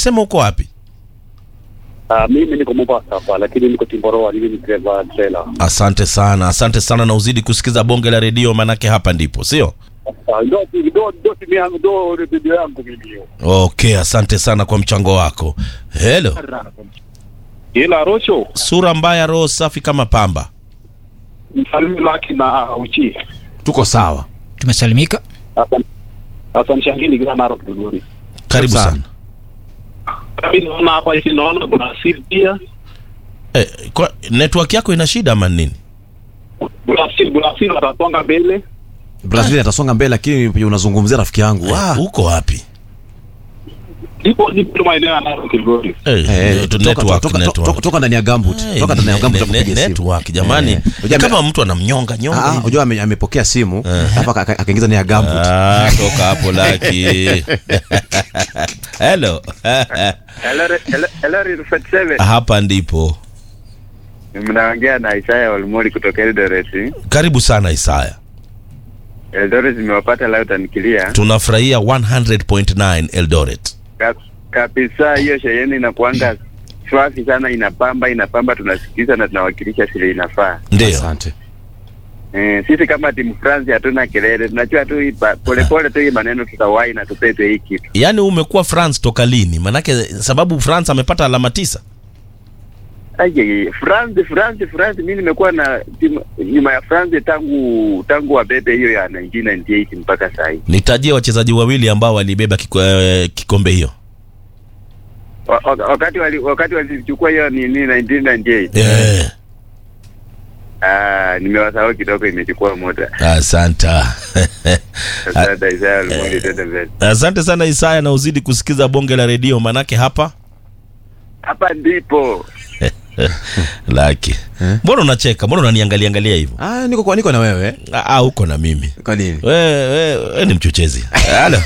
umesema uko wapi Uh, mimi niko Mombasa hapa lakini niko Timboroa, mimi ni dereva trailer. asante sana asante sana na uzidi kusikiza bonge la redio manake hapa ndipo sio Uh, ndo ndo ndo simu yangu ndo redio yangu mimi hiyo. okay asante sana kwa mchango wako helo Ila Rocho, sura mbaya roho safi kama pamba msalimu laki na uchi. tuko sawa tumesalimika Hapa hapa mshangini kila mara kuduri. karibu Sana. sana Mimi naona hapa hivi naona kuna asili pia. eh, kwa, network yako ina shida ama nini Brazil Brazil watasonga mbele. brazil atasonga mbele lakini unazungumzia rafiki yangu eh, ah. uko wapi Nipo nipo maeneo ya Narok Kilgori. eh, Eh, tu- toka- network, toka- network. toka- toka ndani ya gambut Eh, toka ndani ya ne- gambut ne- akupiga ne- simu network jamani Eh, unajua kama ame- mtu anamnyonga nyonga Ah, hivi. unajua ame- amepokea simu alafu aka- aka- akaingiza ndani ya gambut Ah, toka hapo laki hello Hello, 47 hapa ndipo mnaongea na Isaya Olmoli kutoka Eldoret. karibu sana isaya Eldoret zimewapata leo tanikilia tunafurahia 100.9 eldoret Ka- kabisa. Hiyo sheheni inakuanga swafi sana, inapamba inapamba, tunasikiza na tunawakilisha vile inafaa. ndio asante Eh, sisi kama timu France hatuna kelele, tunajua tu hii pa- polepole tu hii maneno tutawai na tupepe hii kitu. yaani umekuwa france toka lini manake sababu france amepata alama tisa Aje, France France France, mimi nimekuwa na timu nyuma ya France tangu tangu wabebe hiyo ya 1998 mpaka sasa hivi. nitajie wachezaji wawili ambao walibeba kiko, eh, kikombe hiyo Wa- wa- Wakati wali, wakati walichukua hiyo ni ni 1998 eh, Ah, nimewasahau kidogo, imechukua muda. asanta Asante Isaya Olmoli, tende mbele. asante sana isaya na uzidi kusikiza bonge la redio manake hapa Hapa ndipo laki mbona unacheka mbona unaniangalia angalia hivyo ah, niko kwa niko na wewe Ah, ah, uko na mimi kwa nini we, we, we ni mchochezi halo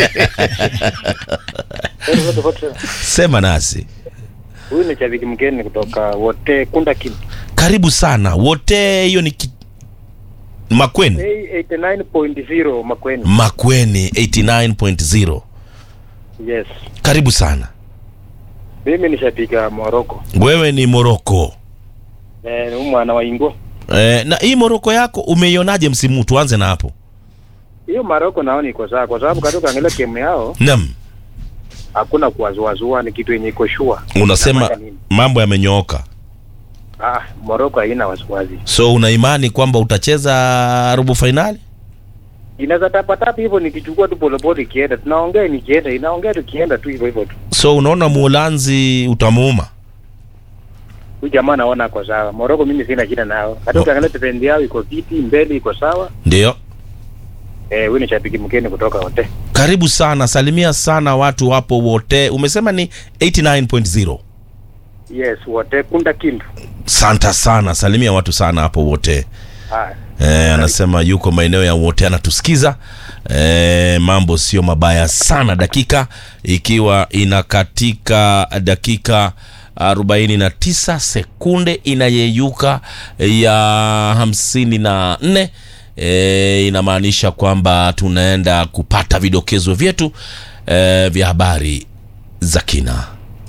sema nasi Huyu ni shabiki mgeni kutoka wote Kunda Kim. karibu sana wote hiyo ni ki... makweni 89.0 Makweni. makweni 89.0 Yes. karibu sana Mimi ni shabiki wa Morocco. wewe ni moroko Eh, ni huyu mwana wa Ingo. eh, na hii moroko yako umeionaje msimu huu? tuanze na hapo Hiyo Morocco naona iko sawa kwa sababu katika angalia game yao nam hakuna kuwazuazua, ni kitu yenye iko sure. unasema Inamaanisha nini? mambo yamenyooka Ah, Morocco haina wasiwasi. so una imani kwamba utacheza robo fainali Inaweza tapa tapa hivyo nikichukua tu polepole ikienda. Tunaongea nikienda, inaongea tukienda tu hivyo hivyo tu. so unaona muulanzi utamuuma Huyu jamaa naona kwa sawa. Morocco mimi sina shida nao. Hata No. ukiangalia defense yao iko viti, mbele iko sawa. ndio Eh, huyu ni shabiki mgeni kutoka wote. karibu sana salimia sana watu wapo wote umesema ni 89.0 Yes, wote Kunda Kindu. santa sana salimia watu sana hapo wote Haya. Eh, anasema yuko maeneo ya wote anatusikiza eh, mambo sio mabaya sana dakika ikiwa inakatika dakika 49 sekunde inayeyuka ya 54 e, inamaanisha kwamba tunaenda kupata vidokezo vyetu e, vya habari za kina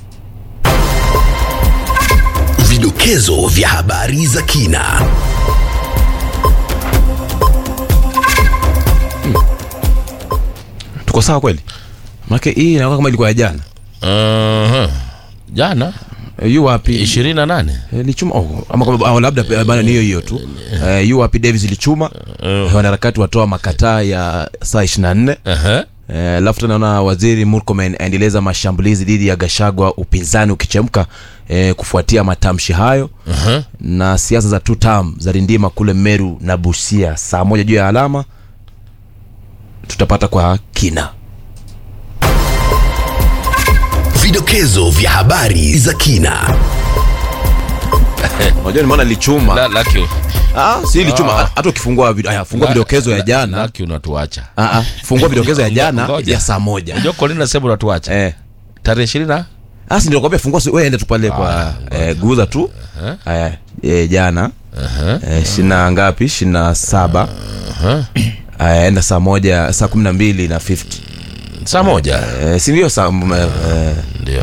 Vidokezo vya habari za kina. tuko sawa kweli manake hii inakuwa kama ilikuwa ya jana uh-huh. jana e, yu wapi ishirini na nane e, lichuma oh, ama kama au labda eh, bana ni hiyo hiyo tu e, yu wapi davis lichuma uh. wanaharakati watoa makataa ya saa 24 uh-huh. Eh, alafu tena naona waziri Murkomen aendeleza mashambulizi dhidi ya Gashagwa, upinzani ukichemka eh, kufuatia matamshi hayo Uh-huh. na siasa za two term za rindima kule Meru na Busia. Saa moja juu ya alama tutapata kwa kina. Vidokezo vya habari za kina. Unajua nimeona lichuma La, laki, ah, si lichuma hata ukifungua vid- aya, fungua la- vidokezo ya la- jana laki unatuacha ah, ah, fungua vidokezo ya jana Ngoja. ya saa moja unajua kolini nasema unatuacha eh. tarehe ishirini na Ah, si ndio nakwambia fungua si- wewe ende tu pale kwa eh, guza tu aya eh, jana eh, shina ngapi shina saba aya enda saa moja saa kumi na mbili na 50 saa moja eh, si ndio saa m- eh,